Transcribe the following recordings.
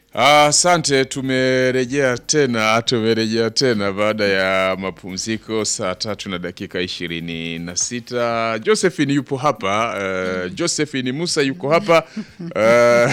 Asante, tumerejea tena, tumerejea tena baada ya mapumziko saa tatu na dakika ishirini na sita. Josephine yupo hapa uh, Josephine Musa yuko hapa uh,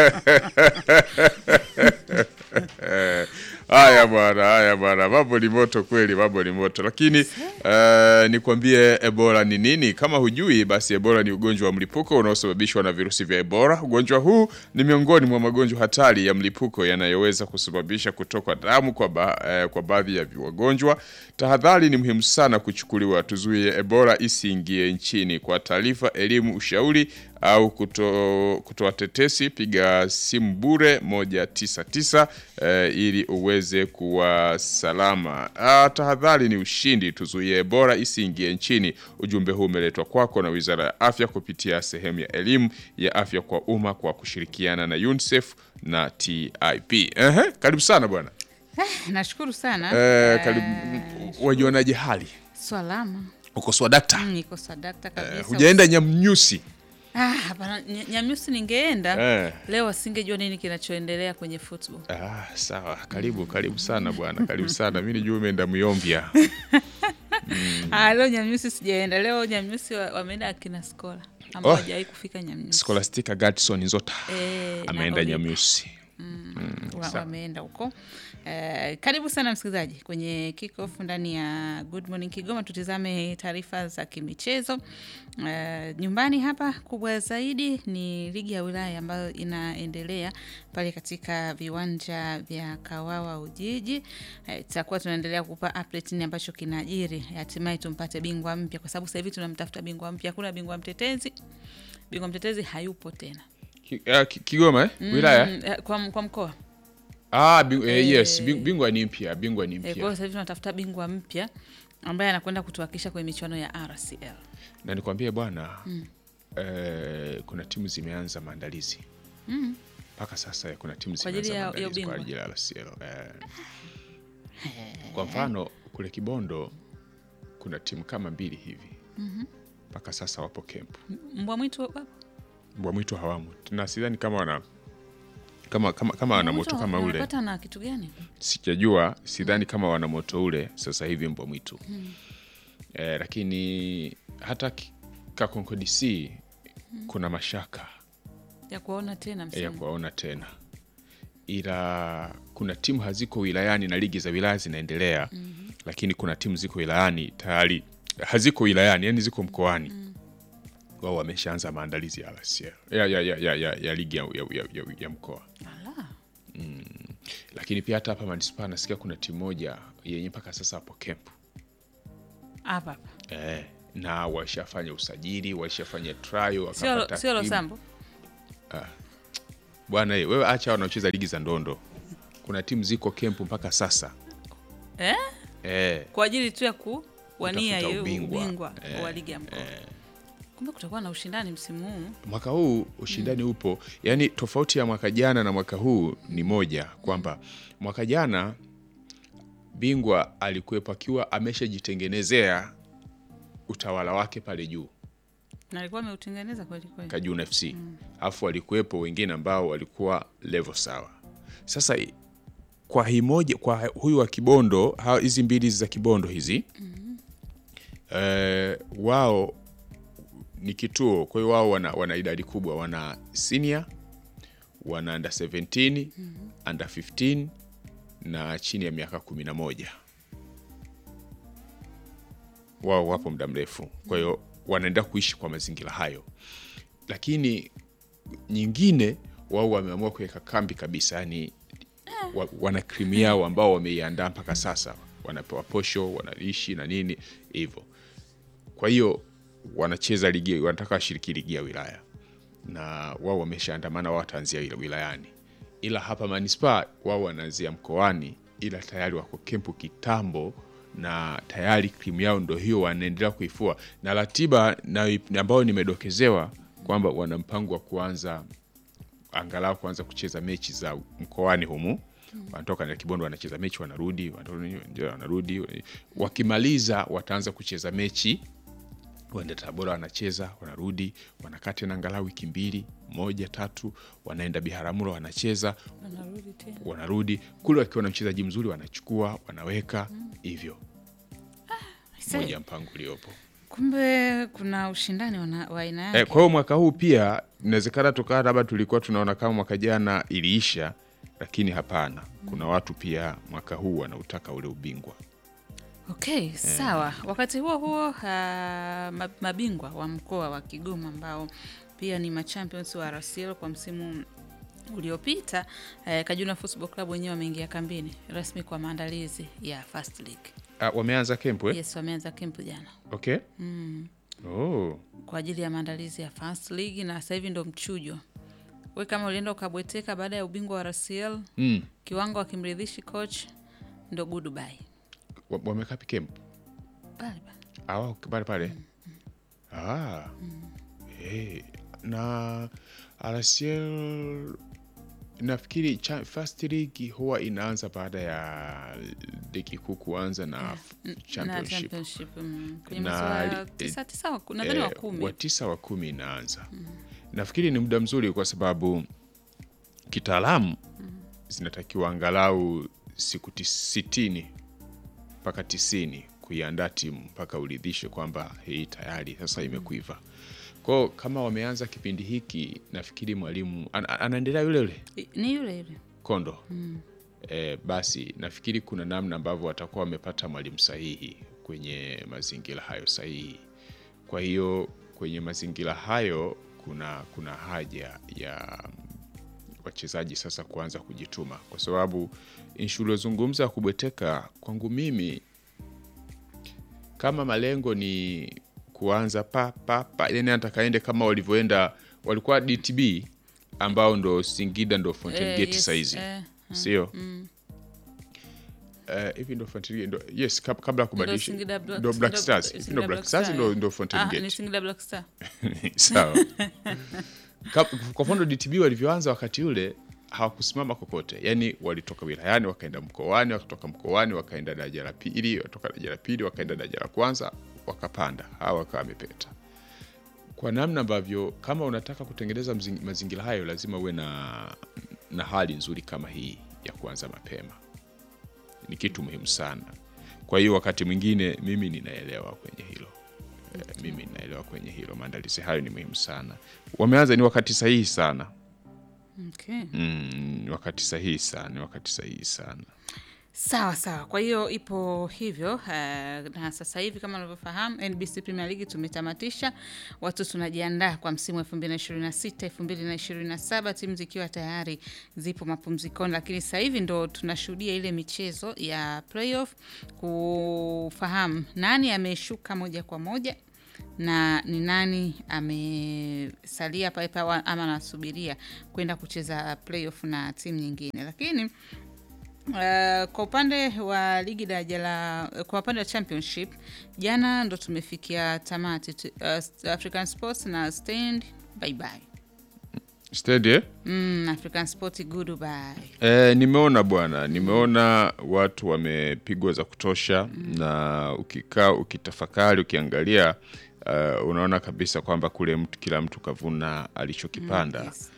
Haya bwana, haya bwana, mambo ni moto kweli, mambo ni moto. Lakini uh, nikwambie Ebola ni nini? Kama hujui, basi Ebola ni ugonjwa wa mlipuko unaosababishwa na virusi vya Ebola. Ugonjwa huu ni miongoni mwa magonjwa hatari ya mlipuko yanayoweza kusababisha kutoka damu kwa, ba, eh, kwa baadhi ya wagonjwa. Tahadhari ni muhimu sana kuchukuliwa, tuzuie Ebola isiingie nchini. Kwa taarifa, elimu, ushauri au kuto, kutoa tetesi, piga simu bure 199 eh, ili uweze kuwa salama. Ah, tahadhari ni ushindi, tuzuie Ebola isiingie nchini. Ujumbe huu umeletwa kwako na Wizara ya Afya kupitia sehemu ya elimu ya afya kwa umma kwa kushirikiana na UNICEF na TIP. Ehe, karibu sana bwana. Nashukuru sana. Eh, Eh, karibu. Wajionaje hali? Swalama. Uko swadakta? Mm, Niko sadakta kabisa. Hujaenda Nyamnyusi? Ah, hapana, Ny- Nyamyusi ningeenda. Eh. Leo wasingejua nini kinachoendelea kwenye football. Ah, sawa. Karibu, karibu sana bwana, karibu sana. Mimi nijua umeenda Myombya. Ah, leo Nyamyusi sijaenda. Leo Nyamyusi wa- wameenda akina Skola ambao Oh. hawajawahi kufika Nyamyusi. Scholastica Gadson Nzota Eh, na ameenda Oliver. Nyamyusi. wa, sawa. wameenda huko. Eh, karibu sana msikilizaji kwenye kickoff ndani ya Good Morning Kigoma. Tutizame taarifa za kimichezo. Eh, nyumbani hapa kubwa zaidi ni ligi ya wilaya ambayo inaendelea pale katika viwanja vya Kawawa Ujiji. Eh, tutakuwa tunaendelea kupa update nini ambacho kinajiri, hatimaye tumpate bingwa mpya, kwa sababu sasa hivi tunamtafuta bingwa mpya. Hakuna bingwa mtetezi, bingwa mtetezi hayupo tena Ki- ah, Ki- Kigoma eh? Wilaya? Mm, eh, kwa, kwa mkoa Ah, bing, eh, yes, Eh. bing- bingwa ni mpya, bingwa ni Eh, Kwa hiyo mpya. sasa hivi tunatafuta bingwa mpya ambaye anakwenda kutuwakilisha kwenye michuano ya RCL. Na nikwambie bwana, eh, kuna timu zimeanza maandalizi. Mpaka sasa kuna timu Kwa ajili zimeanza ya- ya maandalizi kwa ubingwa. ajili ya RCL. Eh. Kwa mfano kule Kibondo kuna timu kama mbili hivi. Mpaka sasa wapo kempu. Mbwa mwitu wapo? Mbwa mwitu hawamo. Na sidhani kama wana kama kama, kama wana Mbwa moto mwitu kama ule. wanapata na kitu gani? sijajua sidhani kama wana moto ule sasa hivi mbwa mwitu eh, lakini hata ki- Kakonko DC kuna mashaka Ya kuwaona tena ya msimu. kuwaona tena, ila kuna timu haziko wilayani na ligi za wilaya zinaendelea lakini kuna timu ziko wilayani tayari haziko wilayani, yani ziko mkoani wao wameshaanza maandalizi ya RCL ya, ya, ya, ya, ya, ya ligi ya, ya, ya, ya, ya mkoa Ala. lakini pia hata hapa manispaa nasikia kuna timu moja yenye mpaka sasa hapo kempu Hapa hapa. eh, na washafanya usajili washafanya trial Sio wakapata sio timu. Losambo. bwana eh, wewe acha wanaocheza ligi za ndondo kuna timu ziko kempu mpaka sasa Eh? eh, Kwa ajili tu ya kuwania Kutafuta hiyo ubingwa. ubingwa wa ligi ya mkoa. Kumbe kutakuwa na ushindani msimu huu. mwaka huu ushindani upo yaani tofauti ya mwaka jana na mwaka huu ni moja kwamba mwaka jana bingwa alikuwepo akiwa ameshajitengenezea utawala wake pale juu Na alikuwa ameutengeneza kweli kweli. Kajuna FC alafu walikuwepo wengine ambao walikuwa level sawa. Sasa i- kwa hii moja, kwa huyu wa Kibondo, ha- hizi mbili za Kibondo hizi eh, wao ni kituo, kwa hiyo wao wana, wana idadi kubwa, wana senior, wana under 17 under 15 na chini ya miaka kumi na moja wao wapo muda mrefu, kwa hiyo wanaendelea kuishi kwa mazingira hayo, lakini nyingine wao wameamua kuweka kambi kabisa, yani wa, wana krimu yao ambao wameiandaa mpaka sasa, wanapewa posho, wanaishi na nini hivyo. Kwa hiyo wanacheza ligi, wanataka washiriki ligi ya wilaya na wao wameshaandamana, wao wataanzia ila- wilayani, ila hapa manispaa wao wanaanzia mkoani, ila tayari wako kempu kitambo na tayari krimu yao ndo hiyo wanaendelea kuifua, na ratiba na ambayo nimedokezewa kwamba wana mpango wa kuanza angalau kuanza kucheza mechi za mkoani humu wanatoka na Kibondo wanacheza mechi wanarudi, wanarudi, ndio wanarudi. Wakimaliza wataanza kucheza mechi waende Tabora wanacheza, wanarudi, wanakaa tena angalau wiki mbili moja tatu, wanaenda Biharamulo wanacheza, Wanarudi tena. wanarudi kule, wakiwa na mchezaji mzuri wanachukua, wanaweka hivyo, Aisee, moja mpango uliopo. Kumbe kuna ushindani wana- wa aina yake. Eh, kwa hiyo mwaka huu pia inawezekana tukaa labda tulikuwa tunaona kama mwaka jana iliisha, lakini hapana, kuna watu pia mwaka huu wanautaka ule ubingwa. Okay, sawa. Wakati huo huo, uh, ma- mabingwa wa mkoa wa Kigoma ambao pia ni machampions wa RCL kwa msimu uliopita eh, Kajuna Football Club wenyewe wameingia kambini rasmi kwa maandalizi ya First League. Ah, wameanza kempu eh? Yes, wameanza kempu jana Okay. Oh. kwa ajili ya maandalizi ya First League na sasa hivi ndo mchujo. We kama ulienda ukabweteka baada ya ubingwa wa RCL, Mm. kiwango akimridhishi coach, ndo goodbye. Wa- Wamekaa kempu Bye bye. awa pale pale. Ah. Eh, na RCL nafikiri cha, first league huwa inaanza baada ya ligi kuu kuanza na f- na championship. championship mm, kwenye Na mwezi wa li- tisa tisa wa- nadhani wa Eh, kumi wa tisa wa kumi inaanza. Nafikiri ni muda mzuri kwa sababu kitaalamu zinatakiwa angalau siku tis- sitini mpaka tisini kuiandaa timu mpaka uridhishe kwamba hii tayari sasa imekuiva. Kwao kama wameanza kipindi hiki, nafikiri mwalimu an, an- anaendelea yule yule I- ni yule yule Kondo eh, basi nafikiri kuna namna ambavyo watakuwa wamepata mwalimu sahihi kwenye mazingira hayo sahihi. Kwa hiyo kwenye mazingira hayo kuna kuna haja ya wachezaji sasa kuanza kujituma, kwa sababu inshu uliozungumza ya kubweteka, kwangu mimi kama malengo ni kuanza pa pa pa, yani atakaende kama walivyoenda walikuwa DTB ambao ndo Singida ndo Fountain Eh, Gate yes, saizi eh, sio Eh, hivi ndo Fountain Gate ndo yes kab- kabla ya kubadilisha ndo Singida Black- ndo Black Singida- Stars Hivi Singida ndo Black Black Stars Star, ndo eh. ndo Fountain Ah, ni Gate Singida Black Star. sawa Kap- kwa mfano DTB walivyoanza wakati ule hawakusimama kokote, yaani walitoka wilayani wakaenda mkoani, wakatoka mkoani wakaenda daraja la pili, watoka daraja la pili wakaenda daraja la kwanza, wakapanda, hawa wakawa wamepeta. Kwa namna ambavyo kama unataka kutengeneza mzing- mazingira hayo, lazima uwe na, na hali nzuri kama hii ya kuanza mapema, ni kitu muhimu sana. Kwa hiyo wakati mwingine mimi ninaelewa kwenye hilo Eh, mimi ninaelewa kwenye hilo, maandalizi hayo ni muhimu sana. Wameanza ni wakati sahihi sana Okay. mm, ni wakati sahihi sana, ni wakati sahihi sana. Sawa sawa, kwa hiyo ipo hivyo uh, na sasa hivi kama unavyofahamu NBC Premier League tumetamatisha, watu tunajiandaa kwa msimu wa 2026 2027, timu zikiwa tayari zipo mapumzikoni, lakini sasa hivi ndo tunashuhudia ile michezo ya playoff kufahamu nani ameshuka moja kwa moja na ni nani amesalia pale pale ama anasubiria kwenda kucheza playoff na timu nyingine, lakini Uh, kwa upande wa ligi daraja la kwa upande wa championship jana ndo tumefikia tamati tu, uh, African Sports na Stand bye bye. Steady, eh? Mm, African Sport goodbye. Eh, nimeona bwana, nimeona watu wamepigwa za kutosha na ukikaa ukitafakari ukiangalia uh, unaona kabisa kwamba kule mtu kila mtu kavuna alichokipanda. yes.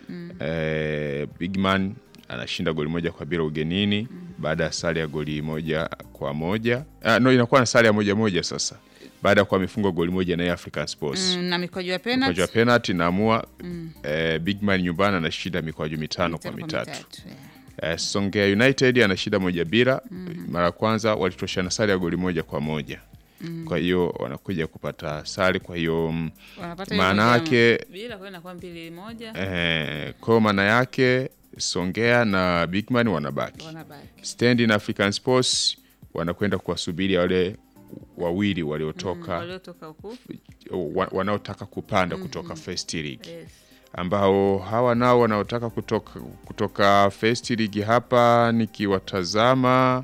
Eh, Bigman anashinda goli moja kwa bila ugenini baada ya sare ya goli moja kwa moja. Ah, no, inakuwa na sare ya moja moja sasa baada ya kuwa amefungwa goli moja na African Sports Mm, na mikwaju ya mikwaju penalty ya penalty naamua eh, Bigman nyumbani anashinda mikwaju mitano kwa mitano mitatu. yeah. Eh, Songea United anashinda moja bila. Mara ya kwanza walitoshana sare ya goli moja kwa moja. Kwa hiyo wanakuja kupata sare, kwa hiyo mm, Wanapata hiyo maana moja yake bila kwa inakuwa mbili moja eh, kwa maana yake Songea na Bigman wanabaki. wanabaki. Stand na African Sports wanakwenda kuwasubiri wale wawili waliotoka Waliotoka huku. wa, wanaotaka kupanda kutoka First League Yes. ambao hawa nao wanaotaka kutoka, kutoka First League hapa nikiwatazama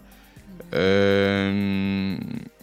em,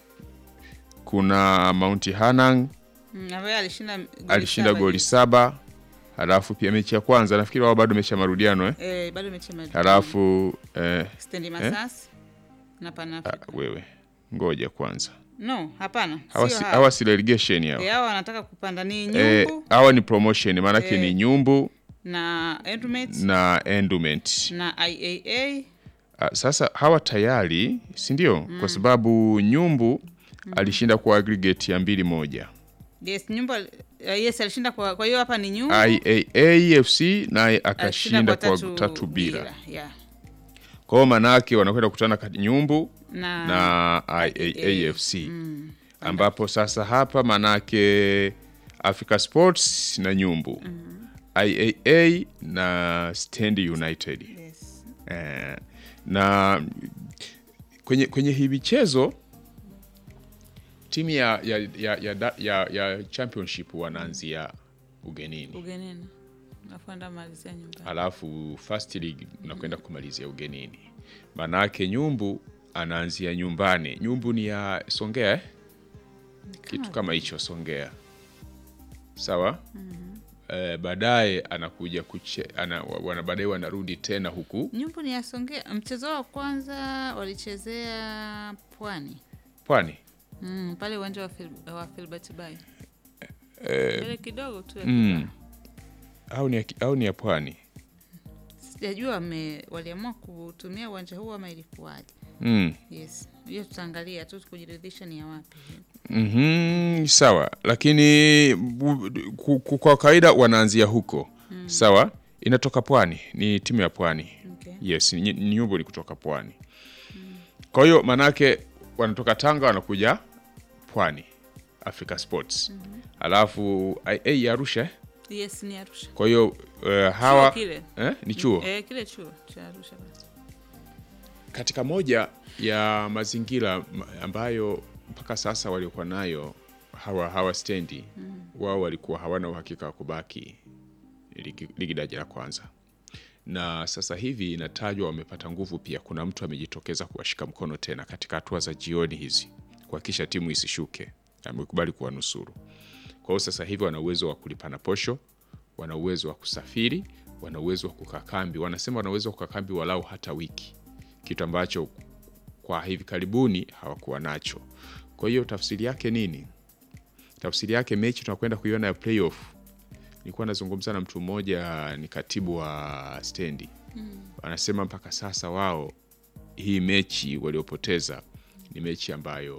kuna Mount Hanang Mm, ambaye alishinda goli alishinda saba goli juzi. saba halafu pia mechi ya kwanza nafikiri wao bado mechi ya marudiano eh? Eh, bado mechi ya marudiano. halafu eh, Stendi Masasi na Pan ah, Africa. wewe ngoja kwanza No, hapana. hawa Sio si, hawa. hawa si relegation hao Eh, hawa wanataka kupanda ni Eh, Nyumbu hawa ni promotion maanake Eh. ni nyumbu na Endurance na endowment na IAA. Ah, sasa hawa tayari si ndio kwa sababu nyumbu alishinda kwa aggregate ya mbili moja Yes, Nyumbu uh, yes alishinda kwa kwa hiyo hapa ni Nyumbu. IAAFC naye alishinda akashinda kwa tatu bila Yeah. kwa hiyo manake wanakwenda kukutana kati nyumbu Na, na IAAFC ambapo sasa hapa manake Africa Sports na nyumbu IAA na Stand United yes. eh, na kwenye, kwenye hii michezo timu ya, ya, ya, ya, da- ya, ya championship wanaanzia ugenini Ugenini. Nakwenda malizia nyumbani. alafu first league unakwenda kumalizia ugenini manake nyumbu anaanzia nyumbani nyumbu ni ya songea eh? kitu kama hicho songea sawa eh, baadaye anakuja kuche, ana, wana, baadaye wanarudi tena huku Nyumbu ni yasongea. Mchezo wa kwanza walichezea Pwani. pwani Mm, pale uwanja wa, Phil, wa Filbert Bayi. eh, Mbele kidogo tu ya mm, Kibaha. au ni ya, au ni ya pwani Sijajua wame- waliamua kutumia uwanja huu ama ilikuwaje. mm. Yes. Hiyo tutaangalia tu kujiridhisha ni ya wapi. Mhm, sawa lakini bu- ku- ku- kwa kawaida wanaanzia huko sawa inatoka pwani ni timu ya pwani Okay. yes ni- ni nyumbu ni kutoka pwani kwa hiyo manake wanatoka tanga wanakuja pwani africa sports alafu ia ya arusha eh? Yes, ni Arusha. kwa hiyo uh, hawa Chuo kile. eh, ni chuo Eh, kile chuo cha Arusha basi. katika moja ya mazingira ma- ambayo mpaka sasa waliokuwa nayo hawa hawa stendi wao walikuwa hawana uhakika wa kubaki ligi, ligi daraja la kwanza na sasa hivi inatajwa wamepata nguvu pia kuna mtu amejitokeza kuwashika mkono tena katika hatua za jioni hizi kuhakikisha timu isishuke amekubali kuwanusuru kwa hiyo sasa hivi wana uwezo wa kulipana posho wana uwezo wa kusafiri wana uwezo wa kukaa kambi wanasema wana uwezo wa kukaa kambi walau hata wiki kitu ambacho kwa hivi karibuni hawakuwa nacho. Kwa hiyo tafsiri yake nini? Tafsiri yake mechi tunakwenda kuiona ya playoff. Nilikuwa nazungumza na mtu mmoja, ni katibu wa stendi, anasema mpaka sasa wao hii mechi waliopoteza ni mechi ambayo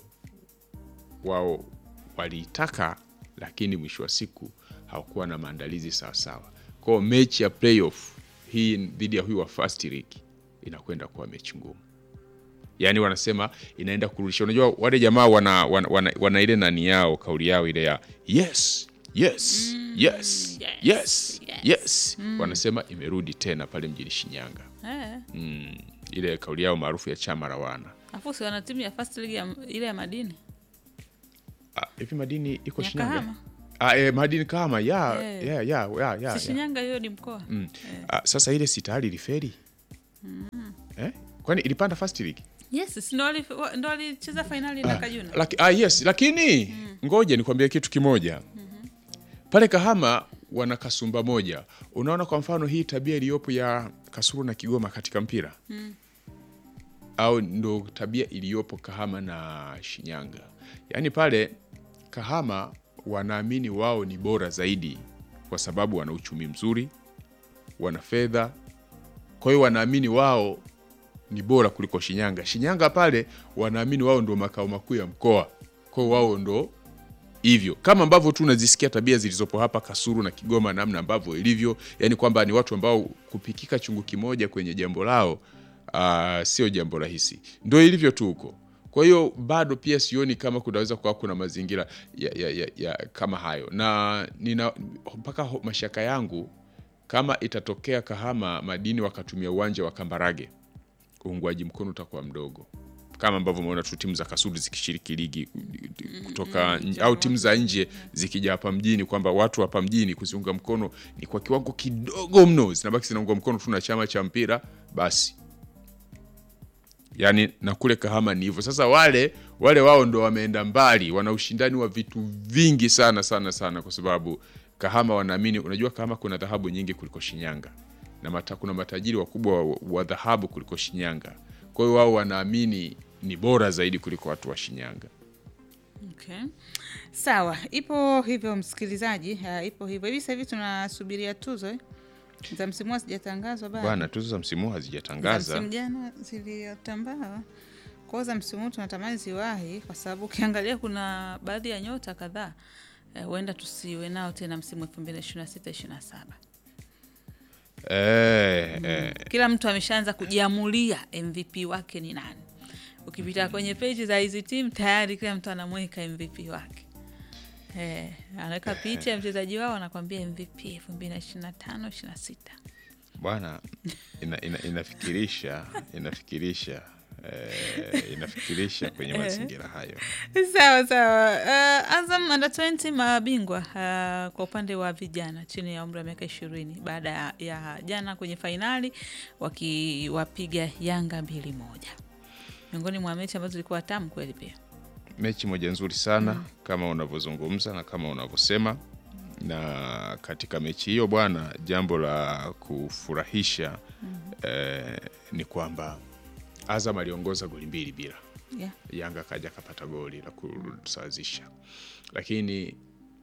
wao waliitaka, lakini mwisho wa siku hawakuwa na maandalizi sawasawa. Kwa hiyo mechi ya playoff hii dhidi ya huyu wa first league inakwenda kuwa mechi ngumu yaani wanasema inaenda kurudisha unajua wale jamaa wana, wana, wana, wana ile nani yao kauli yao ile ya yes yes yes yes, yes yes. yes wanasema imerudi tena pale mjini shinyanga Eh. mm, ile kauli yao maarufu ya chama la wana Afu si wana timu ya first league ya, ile ya madini. Ah, hivi madini iko Ya shinyanga Kahama. Ah, eh, madini kama ya Eh. ya ya ya ya, Si ya. Shinyanga hiyo ni mkoa. Mm. Ah, sasa ile sitali iliferi eh? kwani ilipanda first league Yes, si ndo wali- wa- ndo walicheza fainali na Kajuna. Laki, ah, yes lakini ngoja nikwambie kitu kimoja pale Kahama wana kasumba moja. Unaona, kwa mfano hii tabia iliyopo ya Kasulu na Kigoma katika mpira au ndo tabia iliyopo Kahama na Shinyanga. Yaani pale Kahama wanaamini wao ni bora zaidi kwa sababu wana uchumi mzuri, wana fedha, kwa hiyo wanaamini wao ni bora kuliko Shinyanga. Shinyanga pale wanaamini wao ndo makao makuu ya mkoa, kwa hiyo wao ndo hivyo, kama ambavyo tu unazisikia tabia zilizopo hapa Kasulu na Kigoma, namna ambavyo ilivyo, yani kwamba ni watu ambao kupikika chungu kimoja kwenye jambo lao uh, sio jambo rahisi, ndo ilivyo tu huko. Kwa hiyo bado pia sioni kama kunaweza kuwa kuna mazingira ya, ya, ya, ya kama hayo, na nina mpaka ho- mashaka yangu kama itatokea Kahama madini wakatumia uwanja wa Kambarage uungwaji mkono utakuwa mdogo kama ambavyo umeona tu timu za Kasulu zikishiriki ligi kutoka nje- au timu za nje zikija hapa mjini, kwamba watu hapa mjini kuziunga mkono ni kwa kiwango kidogo mno, zinabaki zinaunga mkono tu na chama cha mpira basi. Yani na kule Kahama ni hivyo. Sasa wale wale wao ndo wameenda mbali, wana ushindani wa vitu vingi sana sana sana, kwa sababu Kahama wanaamini, unajua Kahama kuna dhahabu nyingi kuliko Shinyanga na mata, kuna matajiri wakubwa wa, wa dhahabu kuliko Shinyanga. Kwa hiyo wao wanaamini ni bora zaidi kuliko watu wa Shinyanga. Okay. Sawa, ipo hivyo msikilizaji, uh, ipo hivyo hivi. Sasa hivi tunasubiria tuzo eh? za msimu huu hazijatangazwa bado. Bwana, tuzo za msimu huu Za hazijatangaza. msimu jana zilitambaa. Kwa hiyo za msimu huu tunatamani ziwahi, kwa sababu ukiangalia kuna baadhi ya nyota kadhaa eh, huenda tusiwe nao tena msimu 2026 27. Eh, eh, Kila mtu ameshaanza kujiamulia MVP wake ni nani. Ukipita kwenye peji za hizi timu tayari kila mtu anamweka MVP wake. Eh, anaweka picha ya mchezaji wao anakwambia MVP 2025 26. bwana ina, ina, inafikirisha inafikirisha eh, inafikirisha kwenye mazingira hayo. Sawa sawa. Uh, Azam under 20 mabingwa uh, kwa upande wa vijana chini ya umri wa miaka ishirini baada ya, ya jana kwenye fainali wakiwapiga Yanga mbili moja, miongoni mwa mechi ambazo zilikuwa tamu kweli pia. Mechi moja nzuri sana kama unavyozungumza na kama unavyosema, na katika mechi hiyo bwana, jambo la kufurahisha eh, ni kwamba Azam aliongoza goli mbili bila Yeah. Yanga akaja akapata goli la kusawazisha, lakini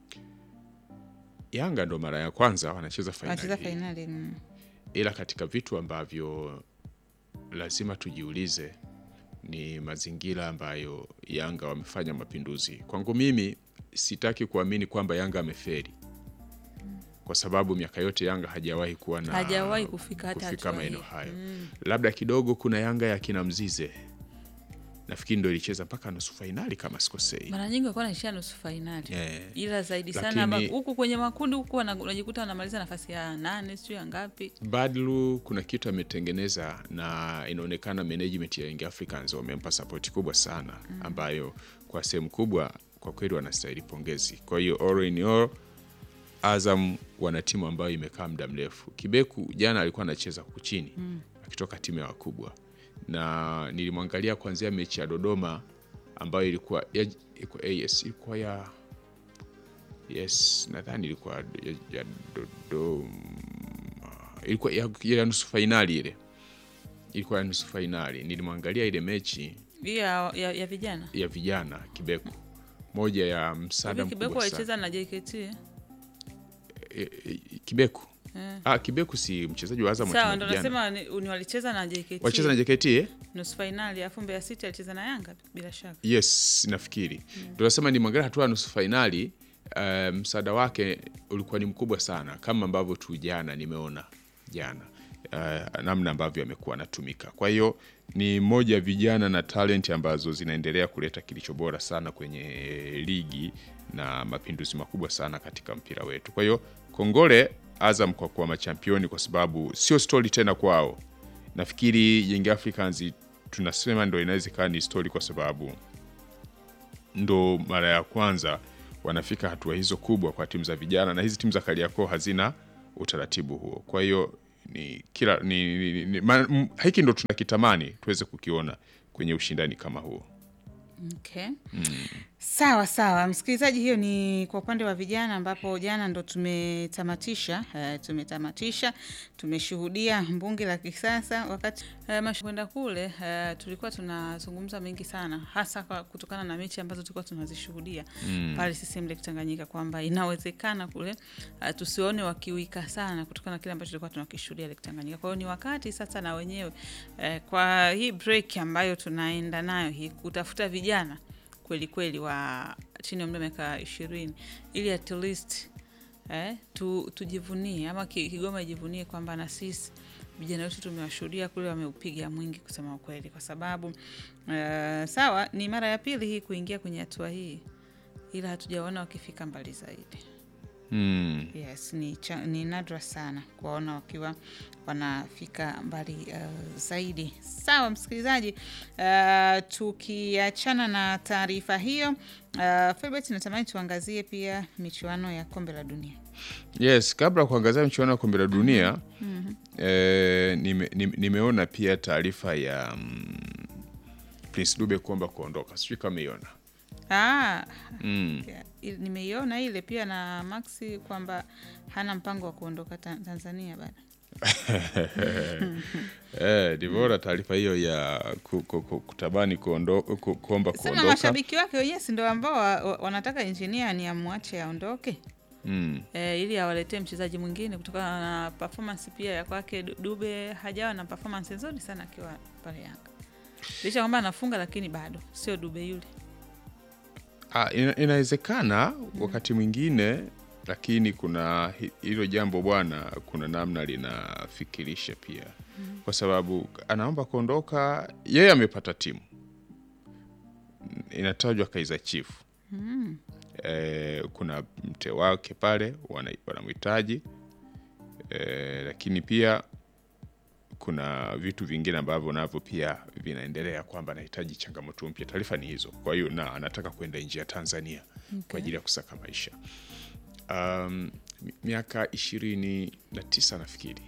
Yanga ndo mara ya kwanza wanacheza Wanacheza fainali, fainali mm. ila katika vitu ambavyo lazima tujiulize ni mazingira ambayo Yanga wamefanya mapinduzi. Kwangu mimi sitaki kuamini kwamba Yanga ameferi, kwa sababu miaka yote Yanga hajawahi kuwa na Hajawahi kufika hata kufika hatua maeneo hii. hayo. Labda kidogo kuna Yanga ya kina Mzize, nafikiri ndo ilicheza mpaka nusu fainali kama sikosei. mara nyingi walikuwa wanaishia nusu fainali Eh. ila zaidi sana Lakini- amba- huku kwenye makundi huku wana- unajikuta wanamaliza nafasi ya nane sijui ya ngapi. Badlu kuna kitu ametengeneza na inaonekana management ya Young Africans wamempa sapoti kubwa sana ambayo kwa sehemu kubwa kwa kweli wanastahili pongezi. Kwa hiyo all in all, Azam wana timu ambayo imekaa muda mrefu. Kibeku jana alikuwa anacheza huku chini akitoka timu ya wakubwa, na nilimwangalia kuanzia mechi ya Dodoma ambayo ilikuwa ya, ilikuwa, eh, yes, ilikuwa ya yes nadhani ilikuwa ya, ya Dodoma ilikuwa ya, ya nusu fainali ile ilikuwa ya nusu fainali. Nilimwangalia ile mechi Hii ya, ya, ya vijana ya vijana Kibeku, moja ya msaada Hivi Kibeku mkubwa sana. walicheza na JKT eh? E, e, Kibeku Eh. ah, Kibeku si mchezaji wa Azam wa Sawa, timu ndo ya vijana. nasema ni, ni walicheza na JKT walicheza na JKT eh? nusu fainali, alafu Mbeya City alicheza na Yanga bila shaka. Yes, nafikiri ndo nasema ni mwangalia hatua ya nusu fainali. Uh, msaada wake ulikuwa ni mkubwa sana, kama ambavyo tu jana nimeona jana uh, namna ambavyo amekuwa anatumika. Kwa hiyo ni moja ya vijana na talent ambazo zinaendelea kuleta kilicho bora sana kwenye ligi na mapinduzi makubwa sana katika mpira wetu. Kwa hiyo kongole Azam kwa kuwa machampioni, kwa sababu sio stori tena kwao. Nafikiri Young Africans tunasema ndo inaweza ikawa ni stori kwa sababu ndo mara ya kwanza wanafika hatua hizo kubwa kwa timu za vijana, na hizi timu za Kariakoo hazina utaratibu huo. Kwa hiyo ni kila ni, ni, ni, ni, ma, m, hiki ndo tunakitamani tuweze kukiona kwenye ushindani kama huo. Okay. Sawa sawa, msikilizaji, hiyo ni kwa upande wa vijana, ambapo jana ndo tumetamatisha uh, tumetamatisha tumeshuhudia mbunge la kisasa wakati uh, mash- kwenda kule uh, tulikuwa tunazungumza mengi sana, hasa kwa kutokana na mechi ambazo tulikuwa tunazishuhudia pale CCM Lake Tanganyika, kwamba inawezekana kule uh, tusione wakiwika sana kutokana na kile ambacho tulikuwa tunakishuhudia Lake Tanganyika. Kwa hiyo ni wakati sasa na wenyewe uh, kwa hii break ambayo tunaenda nayo hii kutafuta vijana kweli kweli wa chini ya umri wa miaka ishirini ili at least eh, tu, tujivunie ama Ki- Kigoma ijivunie kwamba na sisi vijana wetu tumewashuhudia kule wameupiga mwingi kusema ukweli, kwa sababu eh, sawa ni mara ya pili hii kuingia kwenye hatua hii, ila hatujaona wakifika mbali zaidi. Hmm. Yes, ni, cha, ni nadra sana kuwaona wakiwa wanafika mbali uh, zaidi. Sawa msikilizaji, uh, tukiachana na taarifa hiyo uh, Filbert, natamani tuangazie pia michuano ya kombe la dunia. Yes, kabla ya kuangazia michuano ya kombe la dunia eh, nime, nime, nimeona pia taarifa ya mm, Prince Dube kuomba kuondoka, sijui kama umeiona. Ah, Mm. ya, il- nimeiona ile pia na Maxi kwamba hana mpango wa kuondoka ta Tanzania bado. Eh, ni bora taarifa hiyo ya ku, ku, ku, kutamani kuondo, ku, kuomba Sema kuondoka. mashabiki wake wenyewe si ndio ambao wa- wa- wanataka injinia ni amwache aondoke Mm. e, ili awaletee mchezaji mwingine kutokana na performance pia ya kwake. Du- Dube hajawa na performance nzuri sana akiwa pale Yanga, licha kwamba anafunga, lakini bado sio Dube yule. Ah, ina, inawezekana wakati mwingine, lakini kuna hi- hilo jambo bwana, kuna namna linafikirisha pia, kwa sababu anaomba kuondoka, yeye amepata timu inatajwa Kaizer Chief eh, kuna mte wake pale wana- wanamhitaji eh, lakini pia kuna vitu vingine ambavyo navyo pia vinaendelea kwamba anahitaji changamoto mpya. Taarifa ni hizo. Kwa hiyo na anataka kwenda nje ya Tanzania kwa ajili ya kusaka maisha. Um, mi- miaka ishirini na tisa nafikiri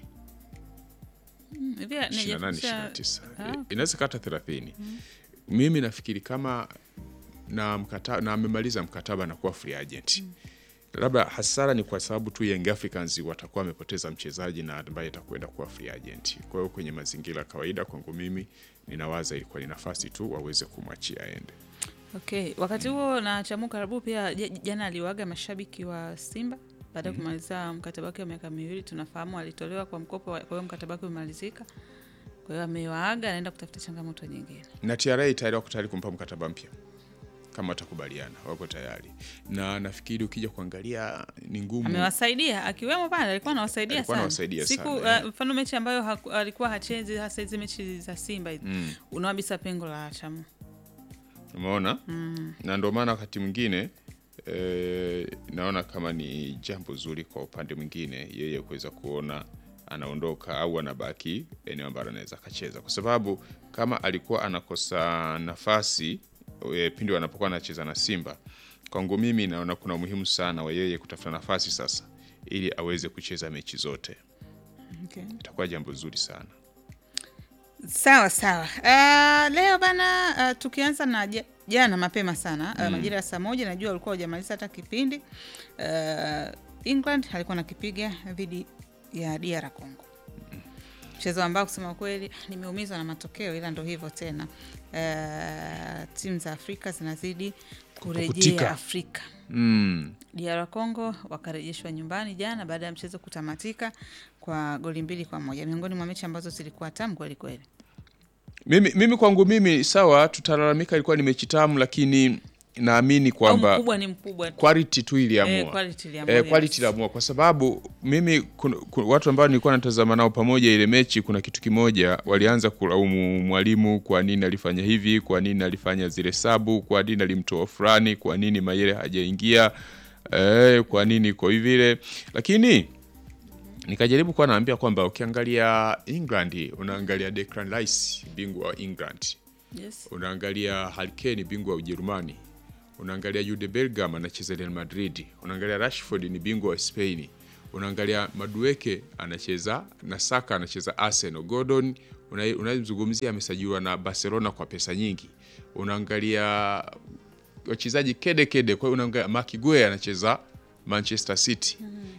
Mm, hivi 28, nijafikisha- 29. Ah, okay. inaweza kata thelathini. Mimi nafikiri kama na mkataba na amemaliza mkataba na kuwa free agent labda hasara ni kwa sababu tu Young Africans watakuwa wamepoteza mchezaji na ambaye atakwenda kuwa free agent. Kwa hiyo kwenye mazingira ya kawaida, kwangu mimi ninawaza ilikuwa ni nafasi tu waweze kumwachia aende. Okay, wakati huo na Chamu Karabu pia j- jana aliwaga mashabiki wa Simba baada ya kumaliza mkataba wake wa miaka miwili. Tunafahamu alitolewa kwa mkopo, kwa hiyo mkataba wake umemalizika. Kwa hiyo amewaaga, anaenda kutafuta changamoto nyingine. na TRA tayari wako tayari kumpa mkataba mpya kama watakubaliana, wako tayari, na nafikiri ukija kuangalia ni ngumu. Amewasaidia akiwemo pale, alikuwa anawasaidia Alikuwa sana anawasaidia siku sana, uh, mfano mechi ambayo haku, alikuwa hachezi hasa hizi mechi za Simba hizi Mm. unawabisa pengo la Chamu. Umeona? Na ndio maana wakati mwingine e, naona kama ni jambo zuri kwa upande mwingine yeye kuweza kuona anaondoka au anabaki eneo ambalo anaweza akacheza, kwa sababu kama alikuwa anakosa nafasi e, pindi wanapokuwa anacheza na Simba, kwangu mimi naona kuna umuhimu sana wa yeye kutafuta nafasi sasa, ili aweze kucheza mechi zote. Okay. Itakuwa jambo zuri sana. Sawa sawa. Uh, leo bana uh, tukianza na ja- jana mapema sana uh, majira ya saa moja, najua walikuwa hujamaliza hata kipindi uh, England alikuwa nakipiga dhidi ya DR Congo, mchezo ambao kusema kweli nimeumizwa na matokeo, ila ndo hivyo tena. Uh, timu za Afrika zinazidi kurejea Kupukutika. Afrika. Mm. DR Congo wakarejeshwa nyumbani jana baada ya mchezo kutamatika kwa goli mbili kwa moja, miongoni mwa mechi ambazo zilikuwa tamu kweli kweli. Mimi, mimi kwangu mimi sawa, tutalalamika ilikuwa ni mechi tamu, lakini naamini Au kwamba mkubwa ni mkubwa tu. quality tu iliamua Eh, quality iliamua, eh, quality yes. iliamua kwa sababu mimi kun, kun, watu ambao nilikuwa natazama nao pamoja ile mechi, kuna kitu kimoja walianza kulaumu mwalimu, kwa nini alifanya hivi, kwa nini alifanya zile sabu, kwa nini alimtoa fulani, kwa nini Mayele hajaingia eh, kwa nini iko hivi vile, lakini nikajaribu kuwa naambia kwamba ukiangalia England unaangalia Declan Rice bingwa wa England Yes. unaangalia Harry Kane bingwa wa Ujerumani, unaangalia Jude Bellingham anacheza Real Madrid, unaangalia Rashford ni bingwa wa Spain, unaangalia Madueke anacheza na Saka anacheza Arsenal, Gordon una- unayemzungumzia amesajiliwa na Barcelona kwa pesa nyingi, unaangalia wachezaji kede kede, kwa hiyo unaangalia Mark Guehi anacheza Manchester City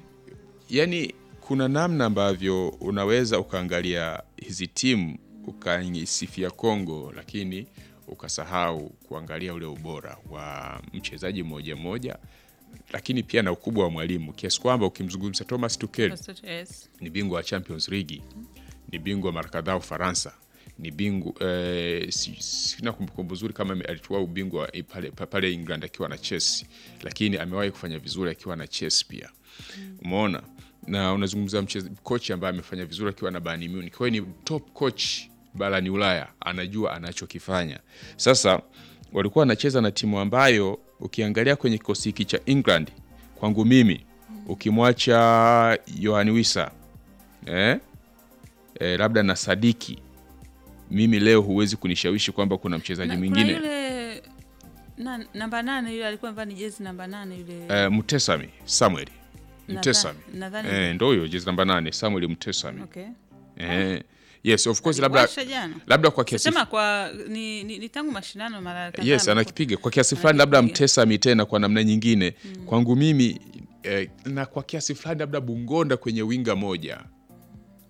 yani kuna namna ambavyo unaweza ukaangalia hizi timu ukaisifia Kongo, lakini ukasahau kuangalia ule ubora wa mchezaji mmoja mmoja, lakini pia na ukubwa wa mwalimu, kiasi kwamba ukimzungumza Thomas Tuchel Yes. ni bingwa wa Champions League, ni bingwa mara kadhaa Ufaransa, ni bingwa eh, si- sina kumbukumbu nzuri kama ame- alichukua ubingwa eh, pale, pa- pale England akiwa na Chelsea, lakini amewahi kufanya vizuri akiwa na Chelsea pia. Umeona, na unazungumza mcheza coach ambaye amefanya vizuri akiwa na Bayern Munich. Kwa hiyo ni top coach barani Ulaya, anajua anachokifanya. Sasa walikuwa wanacheza na timu ambayo ukiangalia kwenye kikosi hiki cha England, kwangu mimi ukimwacha Yohan Wissa eh, eh, labda na Sadiki, mimi leo huwezi kunishawishi kwamba kuna mchezaji Na- kuna mwingine yule na, namba nane yule alikuwa amevaa ni jezi namba nane yule eh, Mutesami Samuel Nadha- Mutesami nadhani eh, ndo huyo jezi namba nane Samuel Mutesami okay. eh, yes of course, labda Aliwasha jana labda kwa kiasi sema kwa ni, ni, ni tangu mashindano mara kadhaa yes amekuwa- anakipiga kwa kiasi fulani, labda Anakipiga. Mtesami tena kwa namna nyingine kwangu mimi eh, na kwa kiasi fulani labda Bungonda kwenye winga moja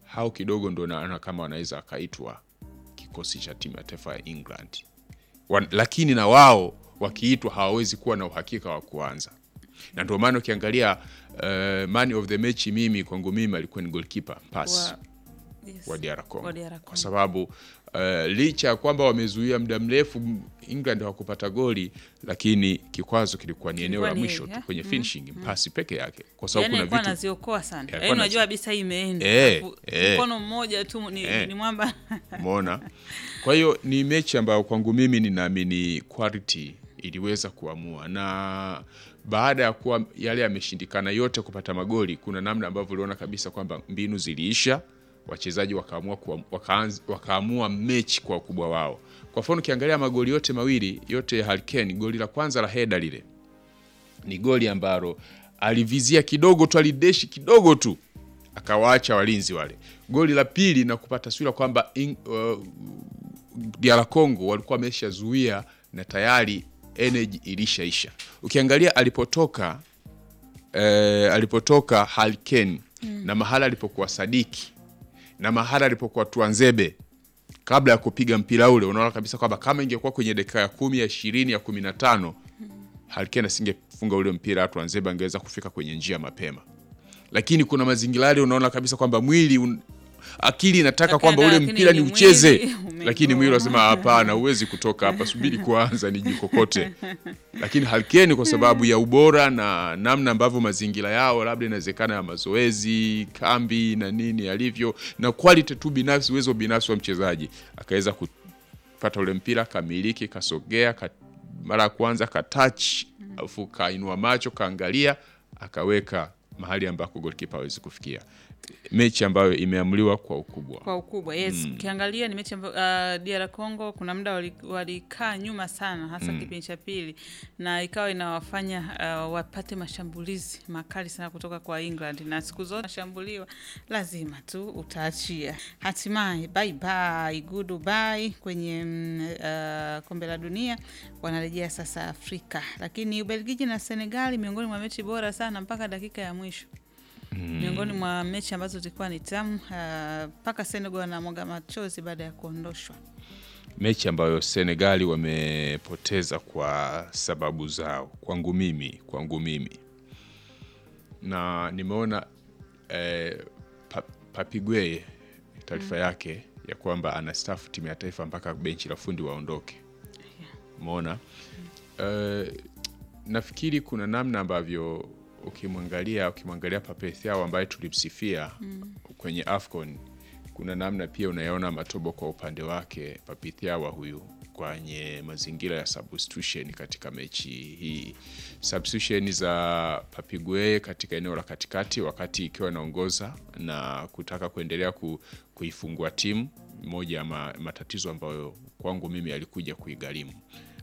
hao kidogo ndo naona kama wanaweza wakaitwa kikosi cha timu ya taifa ya England Wan, lakini na wao wakiitwa hawawezi kuwa na uhakika wa kuanza, na ndio maana ukiangalia uh, man of the match mimi kwangu mimi alikuwa ni goalkeeper pass Wa- yes. wa DR Congo Wa DR kwa Congo. sababu uh, licha ya kwamba wamezuia muda mrefu m- England hawakupata goli, lakini kikwazo kilikuwa ni eneo Kilikuwa la ni mwisho hili, tu eh? kwenye finishing pasi peke yake, kwa sababu Yaani kuna alikuwa vitu anaziokoa sana. alikuwa Yaani unajua anazi- kabisa hii imeenda. Eh, Alafu eh. Mkono mmoja tu ni, Eh. ni mwamba. Umeona? Kwa hiyo ni mechi ambayo kwangu mimi ninaamini quality iliweza kuamua, na baada ya kuwa yale yameshindikana yote kupata magoli, kuna namna ambavyo uliona kabisa kwamba mbinu ziliisha, wachezaji wakaamua, kuam- wakaanz- wakaamua mechi kwa ukubwa wao. Kwa mfano ukiangalia magoli yote mawili yote ya Harry Kane, goli la kwanza la heda lile ni goli ambalo alivizia kidogo tu, alideshi kidogo tu akawaacha walinzi wale. Goli la pili na kupata taswira kwamba in- uh, DR Congo walikuwa wameshazuia na tayari energy ilishaisha. Ukiangalia alipotoka eh, alipotoka Harry Kane na mahala alipokuwa Sadiki na mahala alipokuwa Tuanzebe kabla ya kupiga mpira ule, unaona kabisa kwamba kama ingekuwa kwenye dakika ya kumi ya ishirini ya kumi na tano Harry Kane asingefunga ule mpira, Tuanzebe angeweza kufika kwenye njia mapema, lakini kuna mazingira yale unaona kabisa kwamba mwili un... akili inataka kwamba ule Lakini mpira ni ni ucheze, mwili umegoma. lakini mwili unasema hapana, huwezi kutoka hapa, subiri kuanza nijikokote. Lakini Harry Kane kwa sababu ya ubora na namna ambavyo mazingira yao labda inawezekana ya mazoezi, kambi na nini alivyo na quality tu binafsi, uwezo binafsi wa mchezaji akaweza kupata ule mpira kamiliki, kasogea ka, mara ya kwanza katouch, alafu kainua macho kaangalia, akaweka mahali ambako goalkeeper hawezi kufikia. Mechi ambayo imeamuliwa kwa ukubwa. kwa ukubwa yes. Ukiangalia ni mechi ambayo uh, DR Congo kuna muda wali- walikaa nyuma sana, hasa kipindi cha pili, na ikawa inawafanya uh, wapate mashambulizi makali sana kutoka kwa England, na siku zote nashambuliwa, lazima tu utaachia. Hatimaye bye bye, goodbye kwenye mm, uh, kombe la dunia, wanarejea sasa Afrika, lakini Ubelgiji na Senegali miongoni mwa mechi bora sana mpaka dakika ya mwisho miongoni mwa mechi ambazo zilikuwa ni tamu mpaka uh, Senegal wanamwaga machozi baada ya kuondoshwa. mechi ambayo Senegali wamepoteza kwa sababu zao, kwangu mimi, kwangu mimi na nimeona eh, pa, Papigweye taarifa yake ya kwamba anastaafu timu ya taifa mpaka benchi la fundi waondoke. Umeona eh, nafikiri kuna namna ambavyo ukimwangalia ukimwangalia Pape Thiaw ambaye tulimsifia kwenye AFCON kuna namna pia unayaona matobo kwa upande wake Pape Thiaw huyu kwenye mazingira ya substitution katika mechi hii. Substitution za Papigwe katika eneo la katikati, wakati ikiwa inaongoza na kutaka kuendelea ku, kuifungua timu, moja ya ma, matatizo ambayo kwangu mimi alikuja kuigharimu